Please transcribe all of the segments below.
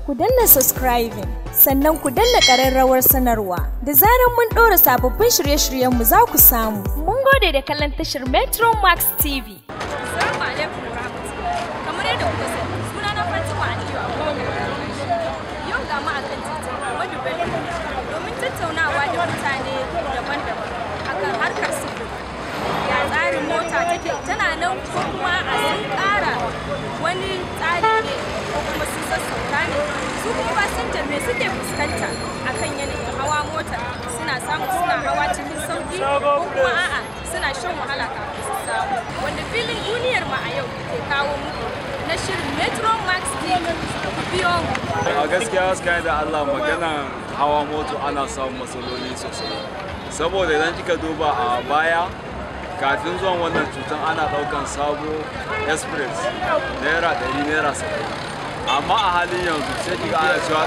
ku danna subscribing sannan ku danna ƙararrawar sanarwa da zarar mun ɗora sababbin shirye-shiryenmu za ku samu. Mun gode da kallon tashar Metro Max TV. Assalamu alaikum wa rahmatullahi. Kamar yadda kuka sani, suna na Fatima Aliyu Abubakar. Yau ga mu akan titin Ahmadu Bello domin tattaunawa da mutane daban-daban akan harkar sufuri. Ya tsarin mota take tana nan ko kuma a sun ƙara wani tsari ne ko kuma sun sassauta ne. Su kuma fasinjar me suke fuskanta akan yanayin hawa mota suna samu suna hawa cikin sauki ko kuma a'a suna shan wahala kafin su samu. Wanda filin duniyar mu a yau ke kawo muku na shirin Metro Max TV ku biyo mu. a gaskiya gaskiya da Allah magana hawa moto ana samun matsaloli sosai saboda idan kika duba a baya kafin zuwan wannan cutar ana daukan sabo express naira 100 naira 70 amma a halin yanzu sai kika ana cewa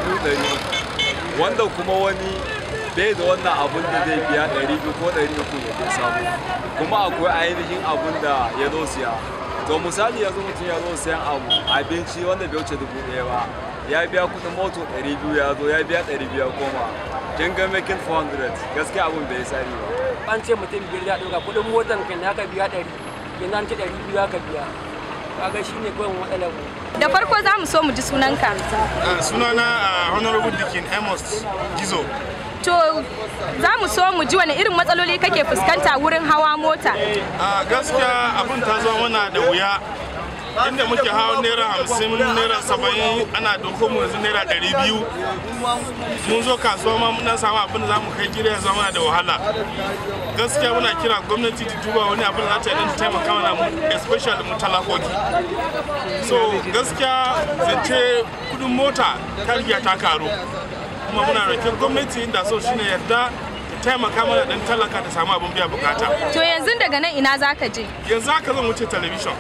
200 wanda kuma wani bai da wannan abun da zai biya 200 ko 300 ya je samu kuma akwai ainihin abun da ya zo siya to misali yanzu mutum ya zo sayan abu abinci wanda bai wuce dubu ɗaya ba ya biya kudin moto 200 ya zo ya biya 200 ya koma kin ga making 400 gaskiya abun bai sari ba an ce mutum biyar ya ɗauka kuɗin motan kan ya ka biya ɗari yanzu an ce ɗari biyu ya ka biya kaga shi ne kawai matsalar mu Da farko za mu so mu ji sunanka. Uh, sunana uh, honorable dikin amos gizo To za mu so mu ji wani irin matsaloli kake fuskanta wurin hawa mota. uh, gaskiya abin ta zo mana da wuya inda muke hawa naira hamsin naira saba'in ana doko mu yanzu naira ɗari biyu mun zo kasuwa ma muna samu abin da za mu kai gida ya zama da wahala gaskiya muna kira gwamnati ta duba wani abin da za ta yi don ta taimaka mana mu especially mu talakoki so gaskiya zance kudin mota ta riga ta karu kuma muna rokin gwamnati inda so shine yadda ta taimaka mana dan talaka ta samu abin biya bukata To yanzu daga nan ina za ka je? yanzu haka zan wuce talabishin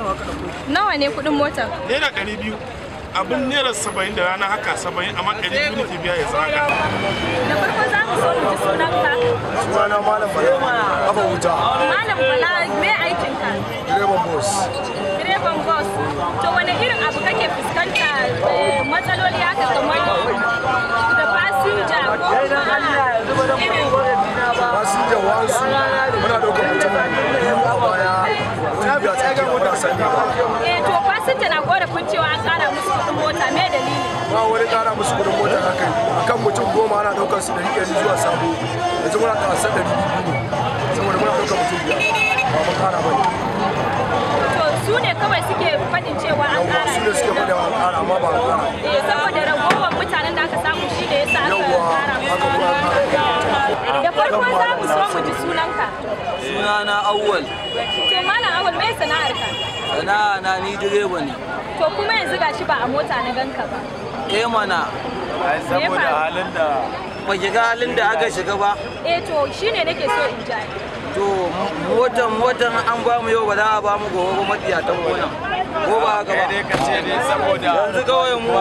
Nawa ne kuɗin motar? naira ɗari biyu abin naira saba'in da rana haka saba'in amma ɗari biyu nake biya yanzu haka Da farko za mu so mu ji sunanka. sunana malam bala kafa wuta Malam Bala me aikinka? direban bus Direban bus. To wani irin abu kake fuskanta eh, matsaloli haka kamar da fasinja ko kuma irin fasinja wasu muna ɗaukar mutum biyu a baya mutum biyu a tsakiyar wata sani ba eh to fasinja na korafin cewa an kara musu kuɗin mota me dalili? ba wani ƙara musu kudin mota haka akan mutum goma ana ɗaukar su ɗari ɗari zuwa sabo yanzu muna ɗaukar sa ɗari biyu ne saboda muna ɗaukar mutum biyar ba mu ƙara ba ne To su ne kawai suke faɗin cewa an yawwa kara su ne suke faɗa an ƙara amma ba a ƙara Eh saboda ragowar mutanen da aka samu shi da yasa aka yawwa kara haka kuma an ƙara Da farko za mu so mu ji sunanka. sunana awwal To malam awal me sana'arka? sana'a na ni direba ne To kuma yanzu gashi ba a mota na ganka ba. eh mana saboda halin da ba ki ga halin da aka shiga ba Eh to shine nake so in ji. to motan motan an ba mu yau ba za a ba mu gobe ba matsiyatan gonan ko ba haka ba ka ce ne saboda yanzu kawai mu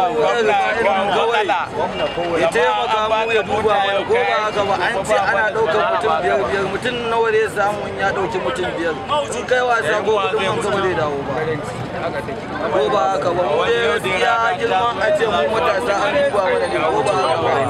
kawai ya taimaka mu ya duba mana ko ba haka ba an ce ana ɗaukar mutum biyar biyar mutum nawa zai samu in ya ɗauki mutum biyar sun kai wasa ko kudin man gaba zai dawo ba ko ba haka ba mu dai gaskiya girman a ce mu matasa an duba mana ne ko ba haka ba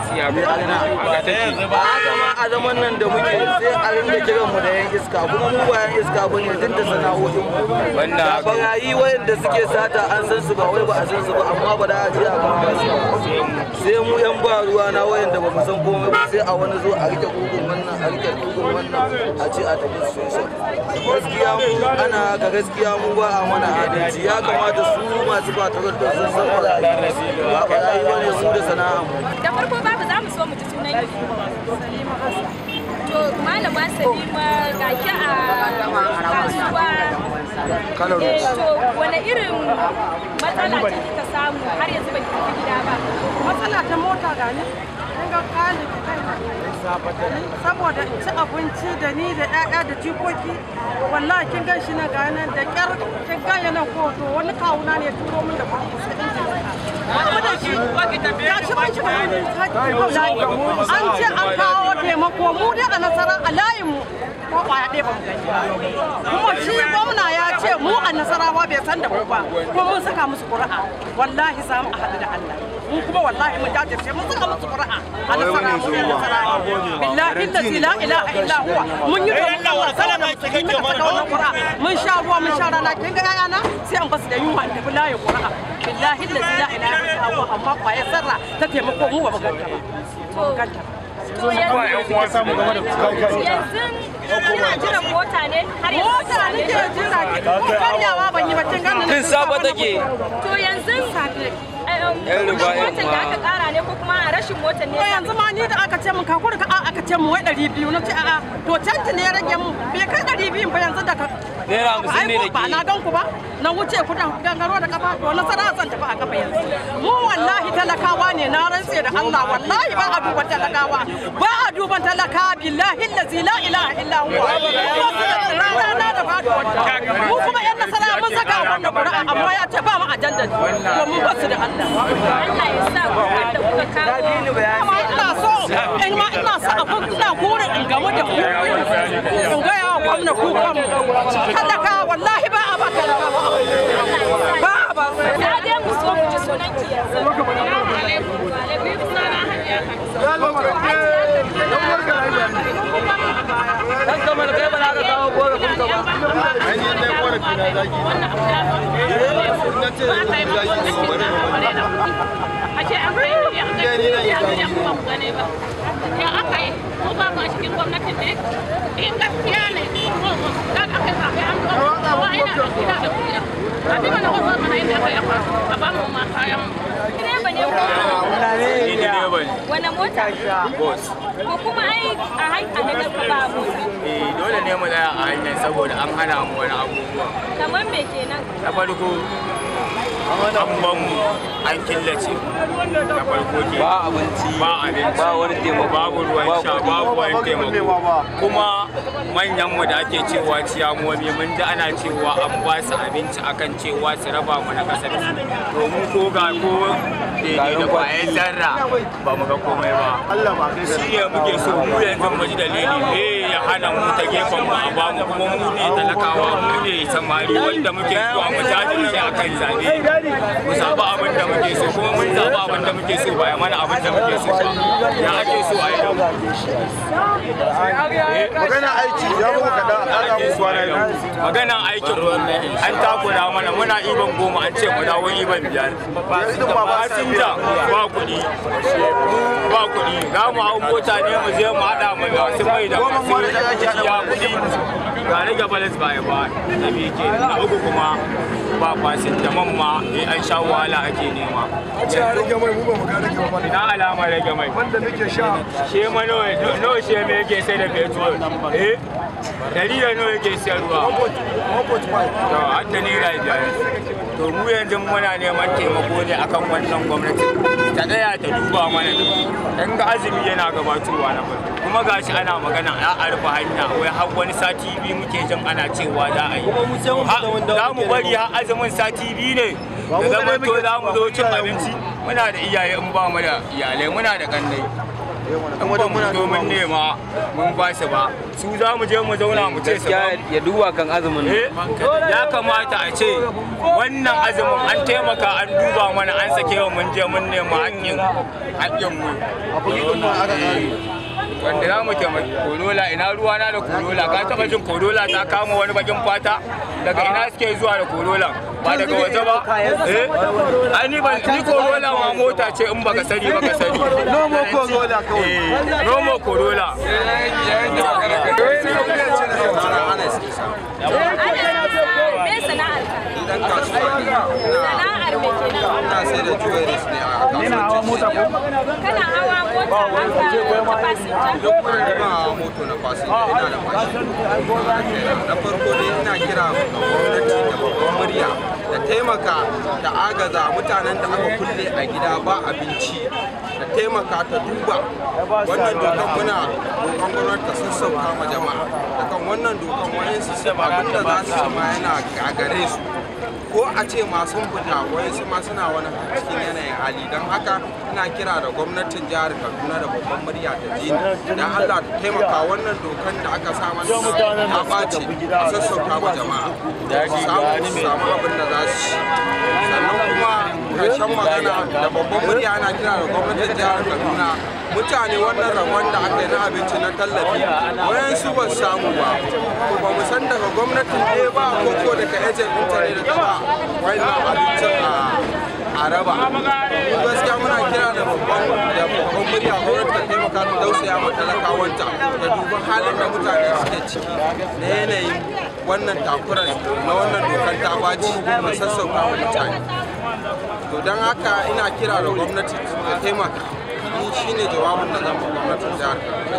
ba haka ma a zaman nan da muke sai a rinda kiran mu da yan iska kuma mu ba yan iska ba ne tun da sana'o'in mu da barayi wayanda suke sata an san su ba wai ba a san su ba amma ba da a je a kama su ba sai mu yan ba ruwa na wayanda ba mu san komai ba sai a wani zo a rike kugun wannan a rike kugun wannan a ce a tafi station gaskiya mu ana haka gaskiya mu ba a mana adalci ya kamata su masu ba tarar da sun san barayi ba barayi ba ne su da sana'a mu Da farko babu za mu so mu ji sunan ki. To malama Salima ga ki a kasuwa. Kano Road. Eh to wani irin matsala ce kika samu har yanzu ba ki tafi gida ba? matsala ta mota ga ni kin ga kali da kai saboda in ci abinci da ni da ƴaƴa da jikoki wallahi kin gan shi na ga nan da kyar kin ga yana ko to wani kawuna ne ya turo min da kuɗi sai in ji kuma da shi ya ci mun ci an ce an kawo taimako mu dai a nasara a layin mu ko kwaya ɗaya ba mu gani ba kuma shi gwamna ya ce mu a nasarawa bai san da mu ba kuma mun saka musu ƙuri'a wallahi za mu a haɗu da Allah mu kuma wallahi mun jajirce mun saka musu qur'a a nasara mu ne nasara billahi allazi la ilaha illa huwa mun yi domin Allah salama musulmi muka saka wannan qur'a mun sha ruwa mun sha rana kin ga yayana sai an basu da yunwa da billahi qur'a billahi allazi la ilaha illa huwa amma kwaya sarra ta taimako mu ba mu ganta ba mu ganta To yanzu yanzu ina jiran mota ne har yanzu mota nake jira ki ko karyawa ban yi ba kin ganin Tun safe take. To yanzu Yan riba, yan motar da aka kara ne ko kuma a rashin motar ne ko yanzu ma ni da aka ce mun kakuri ka aka ce mun wai ɗari biyu na ce a'a to canji ne ya rage mu bai kai ɗari biyu ba yanzu da ka Naira hamsin ne da Ai, ba ke. na gan ku ba na wuce ku da gangaro da kafa to na sana zan tafi a kafa yanzu mu wallahi talakawa ne na rantse da Allah wallahi ba a duban talakawa ba a duban talakawa billahi allazi la ilaha illa huwa rana na da faduwa mu kuma yan nasara mun saka wannan qur'a amma ya ce ba mu ajanda to mun basu da Allah Allah ya sa ku da kuka kawo amma ina so in ma ina so abin ina gore in gamu da ku in ga yawa gwamna ku kan talaka wallahi ba a ba talaka ba a ba Ya dai mu so mu ji sunan ki yanzu. Assalamu alaikum. Wa alaikum salam hajiya Dan kamar kai ba za ka kawo korafin ka ba. Ashe an kai ne ya kai ya kai kuma mu gane ba. Ya aka yi mu ba mu a cikin gwamnatin ne. In gaskiya ne ko da aka yi zaɓe an zo kowa ina da gida da kuya. A bi mana wasu mana inda aka yi a ba mu ma kayan mu. Direba ne ko? Ni direba ne. Wani mota? Boss. Ko kuma ai a hanya ne ka ba mota. Eh dole ne mu tsaya a hanyar saboda an hana mu wani abubuwa. Kamar me kenan? Na farko an ban mu an killace mu. Na farko ke. Ba abinci. Ba abinci. Ba wani taimako. Babu ruwan Ba sha, kuɗi. babu wani taimako. Kuma manyan mu da ake cewa ciyamomi mun ji ana cewa an ba su abinci akan cewa su raba mu na kasar su. To mu ko ga ko daidai da kwayan zarra ba mu ga komai ba. Shi ne muke so mu yanzu mu ji dalili me ya hana mu ta gefen mu a bamu kuma mu ne talakawa mu ne samari wanda muke zuwa mu jajirce akan zabe. Mu zaɓi abin da muke so kuma mun zaɓi abin da muke so ba ya mana abin da muke so ba. Ya ake so a yi da mu. magana aiki ya muku kaɗan an samu kwana biyu maganan aikin an takura mana muna iban goma an ce mu dawo iban biyar fasinja ba kuɗi ba kuɗi za mu hau mota ne mu je mu haɗa mu masu mai da masu ya kuɗi ga rage balas baya ba na biyu ke na uku kuma ba fasinja man ma eh an sha wahala ake nema ce a rage mai mu ba mu ga rage ba ina alama rage mai wanda muke sha she ma nawa nawa she me yake sai da petrol eh dari da nawa yake sayarwa 1.5 to har da naira biyar to mu yanzu muna neman taimako ne akan wannan gwamnati ta tsaya ta duba mana dan ga azumi yana gabatowa na farko kuma gashi ana magana a rufe hanya wai har wani sati biyu muke jin ana cewa za a yi Ha- za mu bari har azumin sati biyu ne da zama to za mu zo cin abinci muna da iyaye in ba mu da iyalai muna da kannai in ba mu zo mun nema mun ba su ba su za mu je mu zauna mu ce su ba mu Gaskiya ya duba kan azumin nan. Eh, ya kamata a ce wannan azumin an taimaka an duba mana an sake wa mun je mun nema haƙƙin haƙƙin mu Eh, wanda za mu taimaki korola ina ruwa na da korola ka taɓa jin korola ta kama wani bakin fata daga ina suke zuwa da korola ba daga waje ba eh ai ni ban ni korola ma mota ce in baka sani baka sani nomo korola kawai eh nomo korola Me sana'ar ka? dan kasuwa ne Sana'ar me kenan? ina sai da jewelries ne a kasuwanci Kana hawa mota haka ta fasinja? duk wani ba moto na fasinja ina da mashin na farko dai ina kira ga gwamnati da babban murya da taimaka da agaza mutanen da aka kulle a gida ba abinci da taimaka ta duba wannan dokan muna roƙon gwamnati ta sassauta ma jama'a da kan wannan dokan wayansu su abin da za su ci ma yana gagare su ko a ce masu fita wayansu ma suna wani cikin yanayin hali don haka ina kira da gwamnatin jihar kaduna da babban murya ta ji da allah ta taimaka wannan dokan da aka sa mana ya ɓace a sassauta ma jama'a su samu su samu abin da za su ci sannan kuma karshen magana da babban murya ana kira da gwamnatin jihar kaduna mutane wannan rabon da aka yi na abinci na tallafi wayansu ba su samu ba ko ba mu san daga gwamnatin ɗaya ba ko ko daga ejen ɗinta ne da ta ba wannan abincin a a raba gaskiya muna kira da babban da babban murya gwamnati ta taimaka ta tausaya ma talakawanta da duban halin da mutane suke ciki na yanayin wannan takurar na wannan dokar ta baci da sassauka wa mutane to don haka ina kira da gwamnati ta taimaka ni shine jawabin da zan ba gwamnatin jihar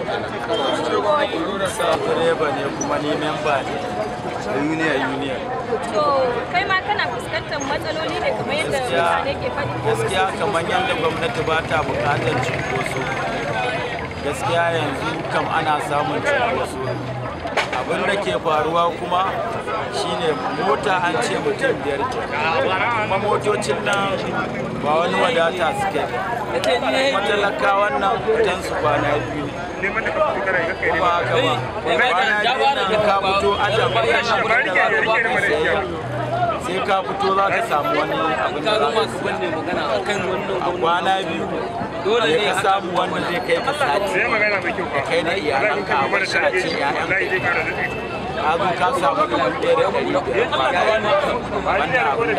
Kaduna direba ne kuma ni memba ne da union union To kai ma kana fuskantar matsaloli ne kamar yadda mutane ke faɗi. gaskiya kamar yadda gwamnati ba ta bukatar cunkoso gaskiya yanzu kam ana samun cunkoso abin da ke faruwa kuma shine mota an ce mutum biyar ke kuma motocin nan ba wani wadata suke kuma talakawan nan fitan su kwana biyu ne ba haka ba kwana biyu nan ka fito aja bayan nan da za ka ba ka sayayya sai ka fito za ka samu wani abin da za ka siya a kwana biyu dole ne ka samu wanda zai kai ka sati da kai da iyalanka a bar shi a ce ƴaƴanka ka zo ka samu dubu ɗaya da ɗari biyar ba wanda abin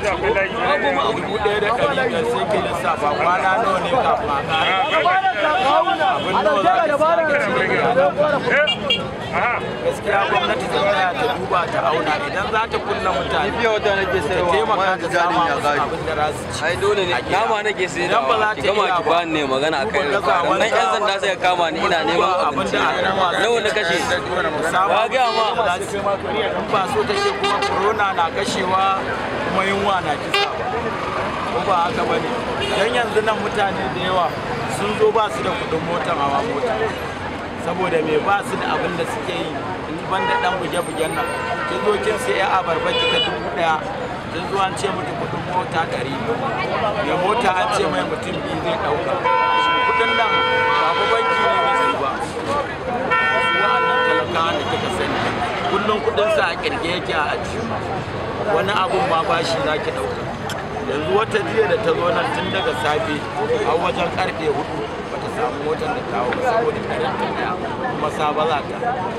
da dubu ɗaya da ɗari biyar sai ke lissafa kwana nawa ne kafin a ƙara abin nawa za ka siya ka ci da iyalanka gaskiya gwamnati ta tsaya ta duba ta auna idan za ta kulla mutane ta taimaka ta sama musu abin da za su ci ai dole ne kama nake sai da ki gama ki ba ne magana akai nan yan sanda sai kama ni ina neman abinci nawa na kashe ba ga ma ba so take kuma corona na kashewa kuma yunwa na kisa ko ba haka bane dan yanzu nan mutane da yawa sun zo ba su da kudin motar hawa mota saboda me ba su da abin da suke yi in ban da dan buge-bugen nan kin zo kin sai ya abarba ki ta dubu daya kin zo an ce miki kudin mota ɗari mai mota an ce mai mutum biyu zai ɗauka kudin nan ba fa banki ne mai su ba wa'annan talakawa da kika sani kullum kudin sa a kirge yake a aji wani abun ma bashi za ki ɗauka yanzu wata jiya da ta zo nan tun daga safe a wajen karfe hudu bata samu motar da kawo ba saboda karen ta daya kuma saba za ta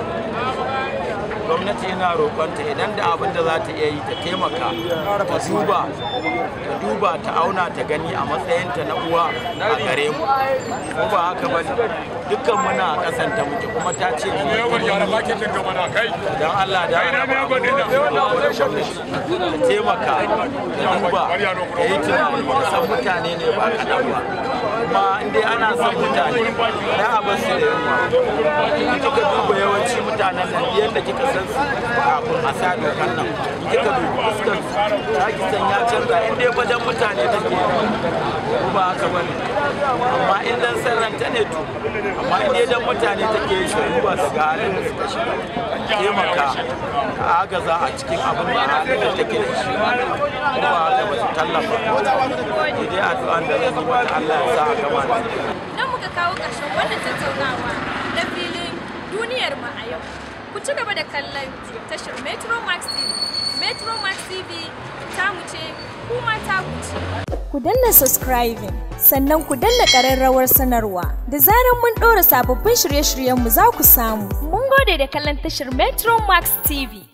gwamnati yana roƙonta idan da abin da za ta iya yi ta taimaka ta duba ta duba ta auna ta gani a matsayinta na uwa a gare mu ko ba haka ba dukkan muna a ƙasan ta muke kuma ta ce mu don Allah da ta taimaka ta duba ta yi tunani ta san mutane ne ba kaɗan ba kuma in dai ana son mutane na a basu da yunwa in kika duba yawanci mutanen nan yadda kika san su kafin a sa dokan nan in kika dubi fuskar su za ki san ya canza in dai wajen mutane take ko ba haka bane amma in dan sarranta ne to amma in dai dan mutane take yi shi duba su ga halin da suka shiga taimaka a agaza a cikin abin da halin da take da shi ko ba haka ba su tallafa ni dai addu'an da zan yi mata Allah ya sa a gama da Nan muka kawo ƙarshen wannan tattaunawa na filin duniyar mu a yau. Ku ci gaba da kallon tashar Metro Max TV. Metro Max TV tamu ce kuma ta ce. Ku danna subscribing sannan ku danna ƙararrawar sanarwa da zarar mun ɗora sababbin shirye-shiryenmu za ku samu. Mun gode da kallon tashar Metro Max TV.